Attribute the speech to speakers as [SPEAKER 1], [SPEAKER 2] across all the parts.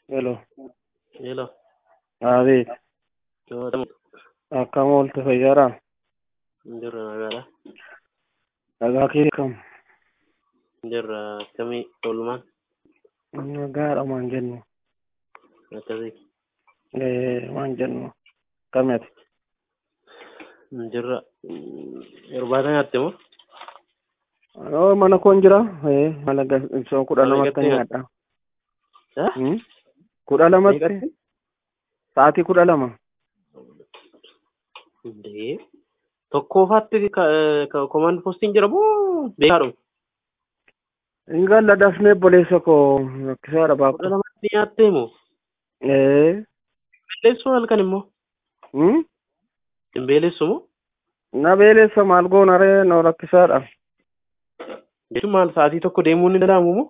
[SPEAKER 1] Hello.
[SPEAKER 2] Hello.
[SPEAKER 1] David,
[SPEAKER 2] Yoo
[SPEAKER 1] akkam oolte fayyaadhaa?
[SPEAKER 2] jirra nagaadha.
[SPEAKER 1] Nagaa kee kam?
[SPEAKER 2] Jirra akkamii oolmaan
[SPEAKER 1] Nagaadha maan jennu.
[SPEAKER 2] akkasii.
[SPEAKER 1] Eh, maan jennu. Kami ati?
[SPEAKER 2] Jirra irbaata nyaatte moo?
[SPEAKER 1] Oh, mana koon jira. Eh, mala ibsoo kudha
[SPEAKER 2] Mala
[SPEAKER 1] lamatti
[SPEAKER 2] gattee
[SPEAKER 1] nyaadha.
[SPEAKER 2] Eh?
[SPEAKER 1] Hmm? Kudha lamatti?
[SPEAKER 2] Meeqatti?
[SPEAKER 1] Sa'aatii kudha lama.
[SPEAKER 2] Indee tokkoffaatti komaand postiin jira moo beekaadhu?
[SPEAKER 1] Hin galla dafnee boleessa koo rakkisaadha
[SPEAKER 2] Kudha
[SPEAKER 1] baakko.
[SPEAKER 2] lamatti nyaattee moo?
[SPEAKER 1] Eh,
[SPEAKER 2] Beelleessuu halkan immoo?
[SPEAKER 1] hmm?
[SPEAKER 2] Hin beelleessu moo?
[SPEAKER 1] Na beelessa maal goona ree no rakkisaadha.
[SPEAKER 2] Jechuun maal sa'aatii tokko deemuun ni danda'amu moo?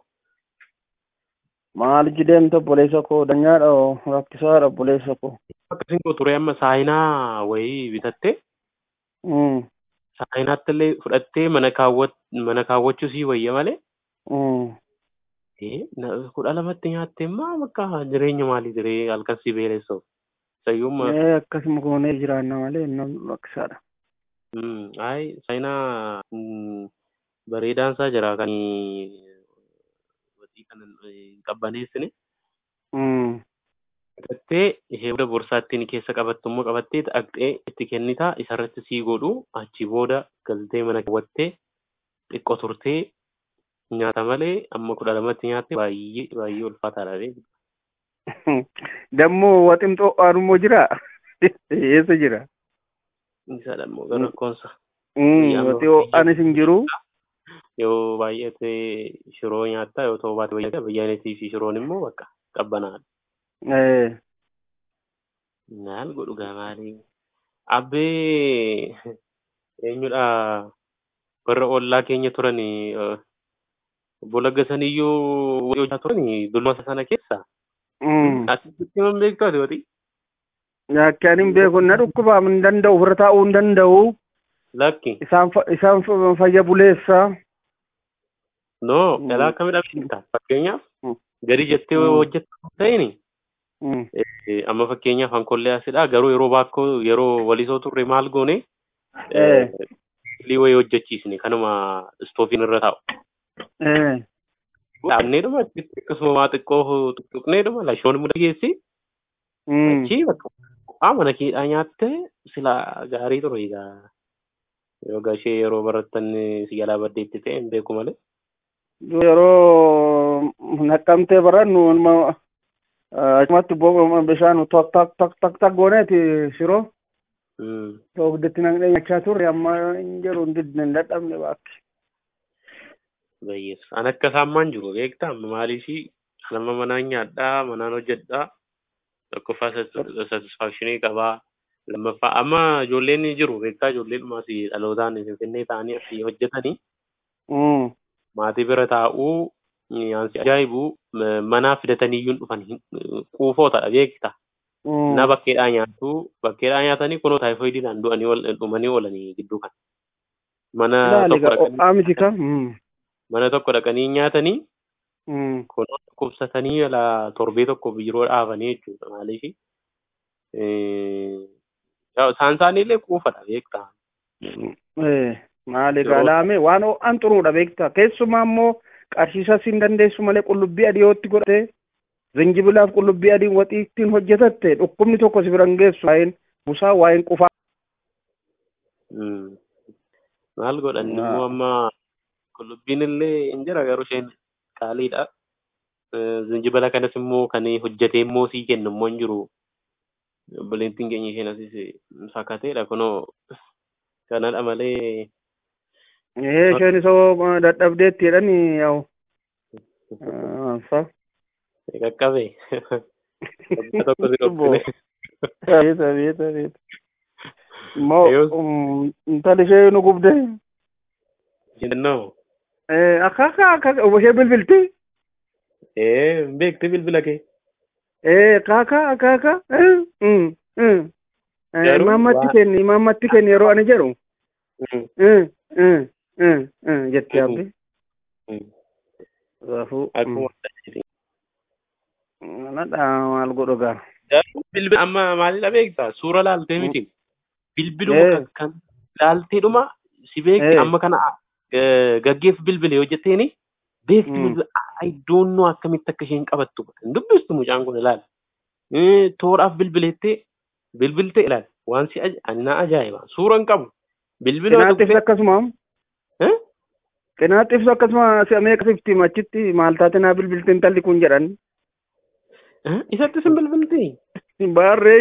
[SPEAKER 1] Maal jideemte boleessa koo danyaadha oo rakkisaadha boleessa koo.
[SPEAKER 2] Akkasiin koo ture amma saayinaa wayii bitattee
[SPEAKER 1] Hmm.
[SPEAKER 2] saayinaatti illee fudhattee mana kaawwat mana kaawwachuu sii wayya malee
[SPEAKER 1] Hmm.
[SPEAKER 2] Eh, na- kudha lamatti nyaattee maa bakka jireenya maalii jiree halkan si beelessuuf sayyumma
[SPEAKER 1] Eh, akkasuma goonee jiraanna malee nam rakkisaadha.
[SPEAKER 2] ay saayinaa mm, bareedaan isaa jira kan watii kan hin qabbaneessine
[SPEAKER 1] Hmm.
[SPEAKER 2] fudhattee ishee booda borsaatti ni keessa qabattu immoo qabattee dhaqxee itti kennitaa isarratti sii godhu achi booda galtee mana kaawwattee xiqqoo turtee nyaata malee amma kudha lamatti nyaatte baay'ee baay'ee ulfaataadha beeku.
[SPEAKER 1] Dammoo waximxoo aanummoo jira. Eessa jira?
[SPEAKER 2] Isa dhammoo gara rakkoonsa.
[SPEAKER 1] Hmm.
[SPEAKER 2] Amma
[SPEAKER 1] Waxi ho'aanis hin jiru.
[SPEAKER 2] yoo baay'ate shiroo nyaattaa yoo ta'u baate bayyata bayyaanetii fi shiroon immoo bakka qabbanaadha.
[SPEAKER 1] Eh.
[SPEAKER 2] Maal godhu gamaalee abbee eenyudha warra ollaa keenya turan obbo Laggasaniyyuu hojjaa turan dulmasa sana keessa
[SPEAKER 1] Hmm.
[SPEAKER 2] asitti man beektu ati wati
[SPEAKER 1] Akkaan hin beeku na dhukkubaam hin danda'u ofirra taa'uu hin danda'u.
[SPEAKER 2] lakki
[SPEAKER 1] Isaan fa- isaan fa- fayya buleessa.
[SPEAKER 2] no
[SPEAKER 1] Mm.
[SPEAKER 2] dhalaa akkamidha beekta fakkeenyaaf
[SPEAKER 1] Mm.
[SPEAKER 2] gadi jettee
[SPEAKER 1] Mm.
[SPEAKER 2] hojjettu ta'ini
[SPEAKER 1] Hmm.
[SPEAKER 2] Eh, amma fakkeenyaaf hankollee asidha garuu yeroo baakkoo yeroo walisoo turre maal goone
[SPEAKER 1] Eh.
[SPEAKER 2] lii wayii hojjechiisne kanuma istoofiin irra taa'u.
[SPEAKER 1] Eh.
[SPEAKER 2] Dhaabneedhuma achitti akkasuma waa xiqqoo tuqneedhuma lashoon muda geessi
[SPEAKER 1] Hmm.
[SPEAKER 2] achii bakka bu'aa mana keedhaa nyaatte sila gaarii ture egaa yoo gashee yeroo barattan si jalaa baddeetti ta'e hin beeku malee.
[SPEAKER 1] Yeroo naqqamtee barannu ilma achumatti bo- bishaan tok tok tok tok tok gooneeti shiroo.
[SPEAKER 2] Mm.
[SPEAKER 1] Oogditti naqnee nyachaa turre amma hin jiru hin didne hin dadhabne baakki.
[SPEAKER 2] Bayyeessa. An akka saammaan jiru beektaa amma maaliifi nama manaan nyaadhaa manaan hojjedhaa tokkoffaa satisfaakshinii qabaa lammaffaa amma ijoolleen ni jiru beektaa ijoolleen dhumaas dhalootaan finfinnee ta'anii asii hojjetanii
[SPEAKER 1] Hmm.
[SPEAKER 2] maatii bira taa'uu nyaansi ajaa'ibu m- manaa fidatanii iyyuu hin dhufan hin- quufootadha beekta.
[SPEAKER 1] Hmm.
[SPEAKER 2] Na bakkeedhaa nyaatu bakkeedhaa nyaatanii kunoo taayifoidiidhaan du'anii ol- dhumanii oolanii gidduu kan. Mana
[SPEAKER 1] Ilaali
[SPEAKER 2] tokko
[SPEAKER 1] gaa
[SPEAKER 2] dhaqanii
[SPEAKER 1] ho'aa miti ka. Hmm.
[SPEAKER 2] mana tokko dhaqanii nyaatanii
[SPEAKER 1] Hmm.
[SPEAKER 2] kunoo dhukkubsatanii ala torbee tokko biiroo dhaabanii jechuudha maaliifi. Isaan isaaniillee quufadha beekta.
[SPEAKER 1] Eh, maali
[SPEAKER 2] Yeroo-
[SPEAKER 1] gaalaame waan ho'aan xuruudha beekta keessumaa immoo qarshiisas hin dandeessu malee qullubbii adii yootti godhate zinjibilaaf qullubbii adiin waxii ittiin hojjetatte dhukkubni tokko si biran geessu waa'een busaa waa'een qufaa
[SPEAKER 2] Mm. Maal godhan
[SPEAKER 1] Naa.
[SPEAKER 2] immoo amma qullubbiin illee hin jira garuu isheen qaaliidha. Eh, Zinjibila kanas immoo kan hojjetee immoo sii kennu immoo hin jiru. Obboleettiin keenya isheen asis fakkateedha kunoo kanadha malee
[SPEAKER 1] ee isheen isoo dadhabdeetti jedhani yaa'u fa
[SPEAKER 2] qaqqabe. Waggaa tokko si dhoksine.
[SPEAKER 1] beeta beeta beeta immoo
[SPEAKER 2] Yoos-
[SPEAKER 1] um, intalli ishee nu gubde
[SPEAKER 2] Jennoo.
[SPEAKER 1] Eh, akka akka akka ishee bilbilti
[SPEAKER 2] Ee beekte bilbila kee.
[SPEAKER 1] Eh, kaka kaka eh, mm, mm. Eh,
[SPEAKER 2] Garuu
[SPEAKER 1] imaammatti
[SPEAKER 2] waa-
[SPEAKER 1] kenni imaammatti kenni yeroo ani jedhu
[SPEAKER 2] Mm.
[SPEAKER 1] eh, eh, eh, eh, jetti abbi
[SPEAKER 2] Mm.
[SPEAKER 1] raafuu
[SPEAKER 2] Akkuma
[SPEAKER 1] Nadha maal godhu gaa.
[SPEAKER 2] Garuu bilbila amma maalidha beektaa suura laaltee miti bilbiluma
[SPEAKER 1] Eh.
[SPEAKER 2] kan- kan laalteedhuma si beekti
[SPEAKER 1] Eh.
[SPEAKER 2] amma kana eh, gaggeef bilbile yoo jetteeni beekti
[SPEAKER 1] Mm.
[SPEAKER 2] bilbila I don't know akkamitti akka isheen qabattu hin dubbistu mucaan kun ilaala. Eh, Tooraaf bilbileettee bilbiltee ilaala waan si aj- ani na ajaa'iba suura hin qabu bilbila
[SPEAKER 1] Qinaattis akkasuma.
[SPEAKER 2] Eh?
[SPEAKER 1] Qinaattis akkasuma si ameekasifti achitti maal taate naa bilbilti intalli kun jedhan.
[SPEAKER 2] Eh, isatti sin bilbilti.
[SPEAKER 1] Baarree.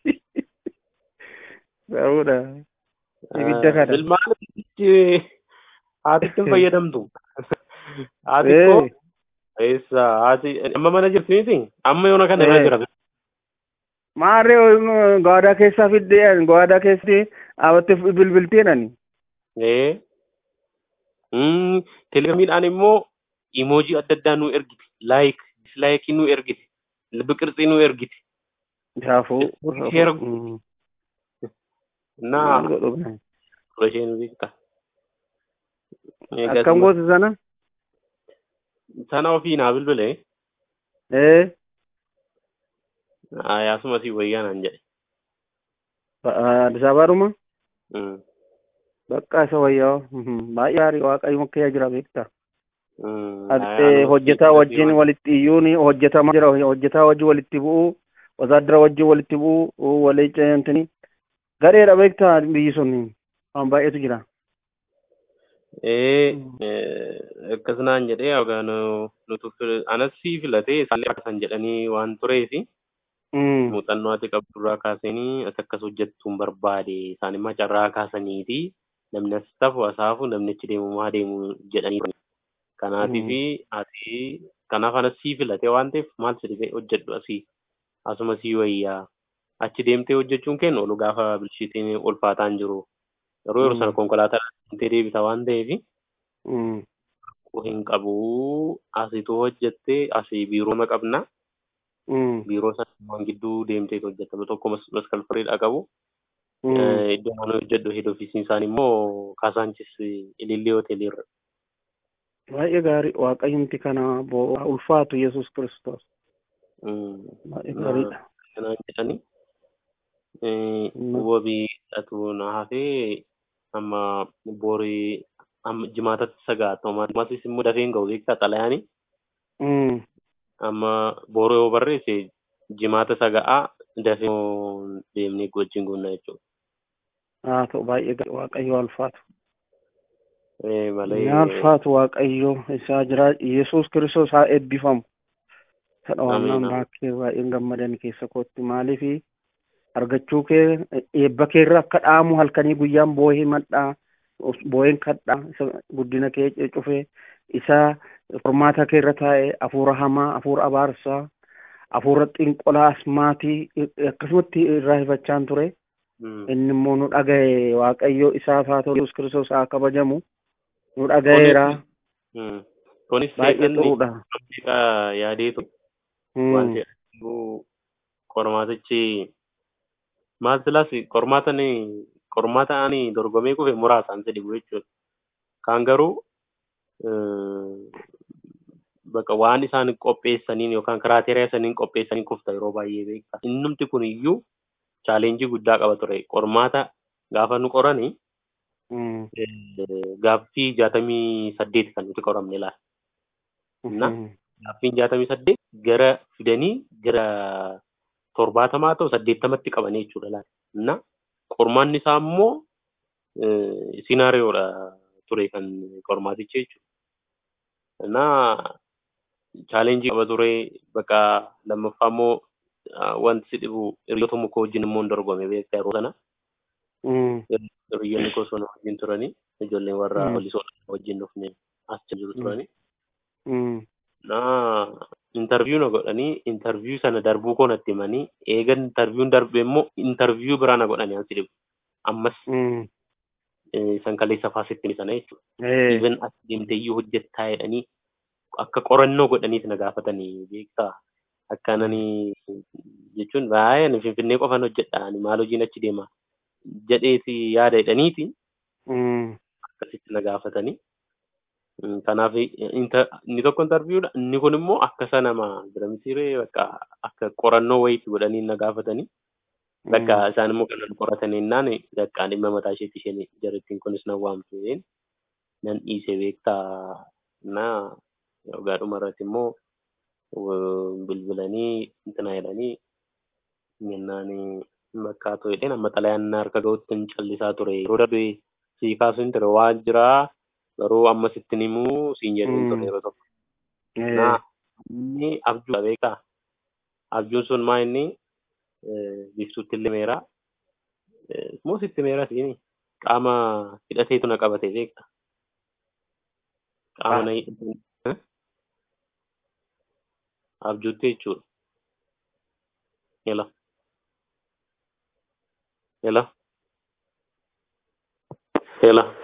[SPEAKER 1] Garuudha. Ibidda kana.
[SPEAKER 2] Bilmaalitti haatitti hin fayyadamtu. Haati koo
[SPEAKER 1] Eh.
[SPEAKER 2] eessa haati amma mana jirti miti amma yoona kana irra
[SPEAKER 1] Eh.
[SPEAKER 2] jira.
[SPEAKER 1] Maarree gaadaa keessaa fiddee gaadaa keessatti dhaabattee bilbilteedhani.
[SPEAKER 2] Ee. Mm, Telegiraamiidhaan immoo imoojii adda addaa nu ergiti. Laayik, dislaayikii nu ergiti. Lubbi qirxii nu ergiti.
[SPEAKER 1] Shaafuu.
[SPEAKER 2] Sheera
[SPEAKER 1] Mm.
[SPEAKER 2] naa
[SPEAKER 1] Maal godhu gaa.
[SPEAKER 2] suura ishee nu beekta. Eegas
[SPEAKER 1] Akkam gosa sana?
[SPEAKER 2] sana ofii naa bilbile.
[SPEAKER 1] Eh.
[SPEAKER 2] Yaasuma asii wayyaa naan jedhe.
[SPEAKER 1] Addis Abaadhuma?
[SPEAKER 2] Mm,
[SPEAKER 1] Bakka isa wayyaa. Mhm. Baay'ee gaarii waaqayyo makkee jira beekta.
[SPEAKER 2] mm,
[SPEAKER 1] Ati
[SPEAKER 2] yaa,
[SPEAKER 1] hojjetaa
[SPEAKER 2] nu-
[SPEAKER 1] wajjin walitti iyyuun hojjetamaa jira hojjetaa wajjin walitti bu'uu wasaadara wajjin walitti bu'uu walii ceentini gareedha beektaa biyyi sun waan baay'eetu jira.
[SPEAKER 2] Ee, eh, akkas naan jedhee yookaan nutu fil- anas sii filatee isaallee akkasan jedhanii waan tureefi
[SPEAKER 1] Mm.
[SPEAKER 2] muuxannoo ati qabdurraa kaasanii as akkas hojjettuun barbaade isaan immoo carraa kaasaniiti namni as tafu asaafu namni achi deemu maa deemu jedhanii turan. Kanaatii fi ati kanaaf anas sii filatee waan ta'eef maal si dhibee hojjedhu asii asuma sii wayyaa achi deemtee hojjechuun kennu olu gaafa bilchiitiin ulfaataan jiru yeroo yeroo sana
[SPEAKER 1] Mm.
[SPEAKER 2] konkolaataa deemtee deebita waan ta'eef
[SPEAKER 1] Mm.
[SPEAKER 2] hin qabu asitu hojjettee asii biiroo qabna
[SPEAKER 1] Mm.
[SPEAKER 2] biiroo sana waan gidduu deemtee hojjettama tokko mas- maskal firiidha qabu
[SPEAKER 1] Mm.
[SPEAKER 2] Eh, iddoo mana hojjedhu head ofiisiin isaan immoo kaasaanchis ilillee hoteeliirra
[SPEAKER 1] Baay'ee gaarii waaqayyumti kana boo ulfaatu Yesuus Kiristoos.
[SPEAKER 2] Mm,
[SPEAKER 1] Baay'ee
[SPEAKER 2] na-
[SPEAKER 1] gaariidha.
[SPEAKER 2] kanaan jedhani Eh,
[SPEAKER 1] Mm.
[SPEAKER 2] wabii dhatu na hafee amma borii amma jimaatatti sagaatama ammasis immoo dafee hin ga'u beektaa xalayaanii
[SPEAKER 1] Mm.
[SPEAKER 2] amma boroo yoo barreesse jimaata saga'aa dafee immoo deemnee wajjin guunna jechuudha.
[SPEAKER 1] Haa ta'u baay'ee gaarii waaqayyo ulfaatu.
[SPEAKER 2] Eh, malee
[SPEAKER 1] Ni ulfaatu waaqayyo isaa jira Yesuus Kiristoos haa eebbifamu. Kadha
[SPEAKER 2] Amiin,
[SPEAKER 1] waamnaan
[SPEAKER 2] amiin.
[SPEAKER 1] baakee baay'een gammadan keessa kootti maaliif argachuu kee eebba keerra akka dhaamu halkanii guyyaan boohee madhaa booheen kadhaa isa guddina kee cufee isa qormaata keerra taa'e hafuura hamaa hafuura abaarsaa hafuura xinqolaa asmaatii akkasumatti irraa hifachaan ture
[SPEAKER 2] Mm.
[SPEAKER 1] inni immoo nu dhagaye waaqayyo isaaf haa ta'u Yesuus Kiristoos haa kabajamu nu dhagayeera
[SPEAKER 2] Mm. Kunis
[SPEAKER 1] baay'ee
[SPEAKER 2] seeqanni
[SPEAKER 1] xuruudha.
[SPEAKER 2] Afrikaa yaadeetu
[SPEAKER 1] Mm.
[SPEAKER 2] waan jedhu qormaatichi maal silaas qormaata ni qormaata ani dorgomee kufe muraasaan si dhibu jechuudha. Kaan garuu eh, bakka waan isaan qopheessaniin yookaan kiraateeriyaa isaniin qopheessaniin kufta yeroo baay'ee beekta. Innumti kun iyyuu chaaleenjii guddaa qaba ture. Qormaata gaafa nu qorani
[SPEAKER 1] Mm.
[SPEAKER 2] eh, gaaffii jaatamii saddeet kan nuti qoramne laata. Na?
[SPEAKER 1] Mhm.
[SPEAKER 2] gaaffiin jaatamii saddeet gara fidanii gara torbaatamaa ta'u saddeettamatti qabanii jechuudha laata. Na qormaanni isaa immoo siinaariyoodha ture kan qormaatichi jechuudha. Na chaalenjii qaba ture bakka lammaffaa immoo ah, wanti si dhibu hiriyoota muka wajjin immoo hin dorgome beektaa yeroo sana.
[SPEAKER 1] Mm.
[SPEAKER 2] Hiriyoonni koo sana wajjin turanii ijoolleen warra
[SPEAKER 1] Mm.
[SPEAKER 2] polisoo wajjin dhufne as jiru turanii.
[SPEAKER 1] Mm.
[SPEAKER 2] na interview na godhanii interview sana darbuu koo natti himanii eega interviewun darbe immoo interview biraa na godhanii ansi dhibu ammas
[SPEAKER 1] Mm.
[SPEAKER 2] eh, san kaleessa faasittiin sana jechuudha.
[SPEAKER 1] Eh.
[SPEAKER 2] Even as deemtee iyyuu hojjettaa jedhanii akka qorannoo godhaniif na gaafatanii beektaa akkananii jechuun baay'ee ani finfinnee qofan hojjedha ani maal hojiin achi deema jedheeti yaada jedhaniiti
[SPEAKER 1] Mm.
[SPEAKER 2] akkasitti na gaafatanii Kanaaf inni tokko intarviiyuudha. Inni kun immoo akka isa nama bira mitiiree bakka akka qorannoo wayiitti godhanii na gaafatanii. Bakka isaan immoo kan qoratan jennaan bakka dhimma mataa isheetti isheen jarattiin kunis nan waamtu nan dhiise beektaa na gaadhuma irratti immoo bilbilanii intina jedhanii jennaan bakka haa ta'u amma xalayaan harka ga'utti hin callisaa ture yeroo darbe sii kaasuun ture waan jiraa garuu amma sitti himuu siin jedhuun ture yeroo tokko. Na inni abjuudha beekaa abjuun sun maa inni biftuutti illee meeraa moo sitti meeraa siini qaama hidhateetu na qabate beekta. Qaama na hidhate abjuutti jechuudha. Yala. Yala. Yala.